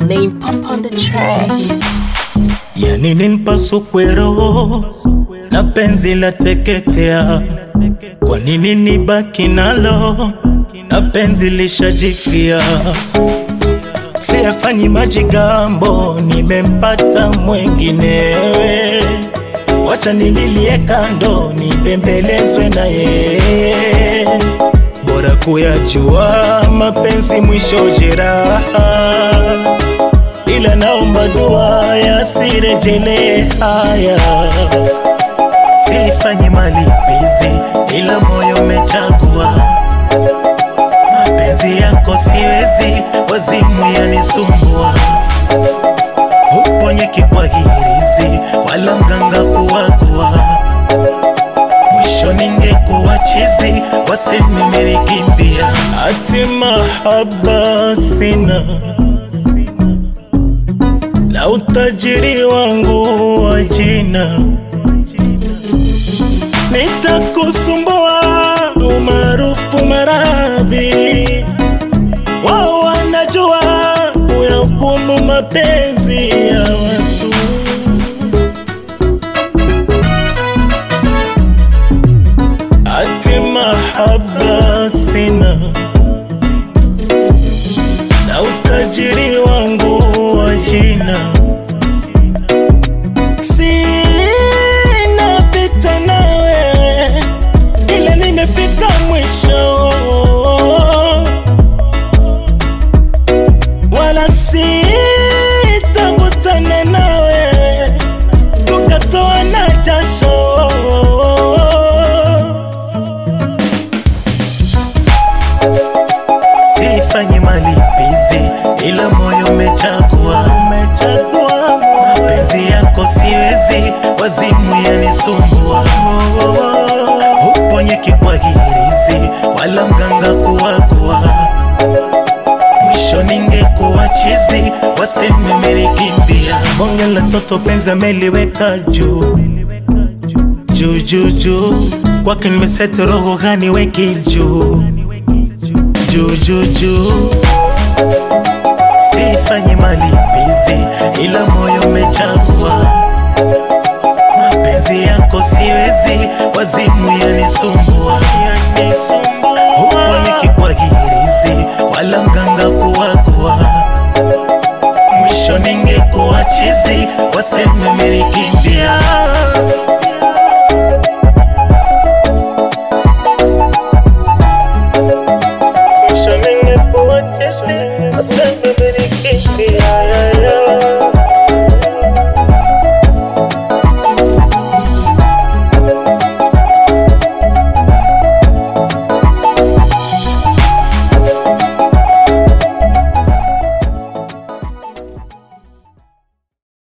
Lane pop on the track. Yani nimpasukwe roho na penzi la teketea, kwa nini nibaki nalo na penzi lishajifia? Siyafanyi majigambo, nimempata mwenginewe, wacha nililie kando, nibembelezwe na yeye, bora kuyajua mapenzi mwisho jeraha ila naomba dua yasirejele haya, sifanye malipizi, ila moyo umechagua mapenzi yako, siwezi wazimu yanisumbua, uponyeki kwa hirizi wala mganga kuwagua, mwisho ningekuwa chizi, waseme merikimbia, ati mahaba sina na utajiri wangu wa jina nitakusumbua umaarufu maradhi wao wanajua uyahukumu mapenzi ya watu ati mahaba sina na utajiri wangu wa jina sina vita na wewe, ila nimefika mwisho, wala sitakutana na wewe tukatoa na jasho Sifanyi malipizi, ila moyo umechagua, umechagua mapenzi yako, siwezi wazimu yanisumbua, uponyeki kwa hirizi wala mganga kuwagua, mwisho ningekuwa chizi, waseme merikimbia. Bonge la toto penzi ameliweka juu juu juu juu, kwake nimeseti roho gani weki juu juu juu juu, sifanyi malipizi, ila moyo umechagua mapenzi yako, siwezi wazimu yanisumbua, uponyeki kwa hirizi wala mganga kuwagua, mwisho ningekuwa chizi, waseme merikimbia. Mwisho ningekuwa chizi, waseme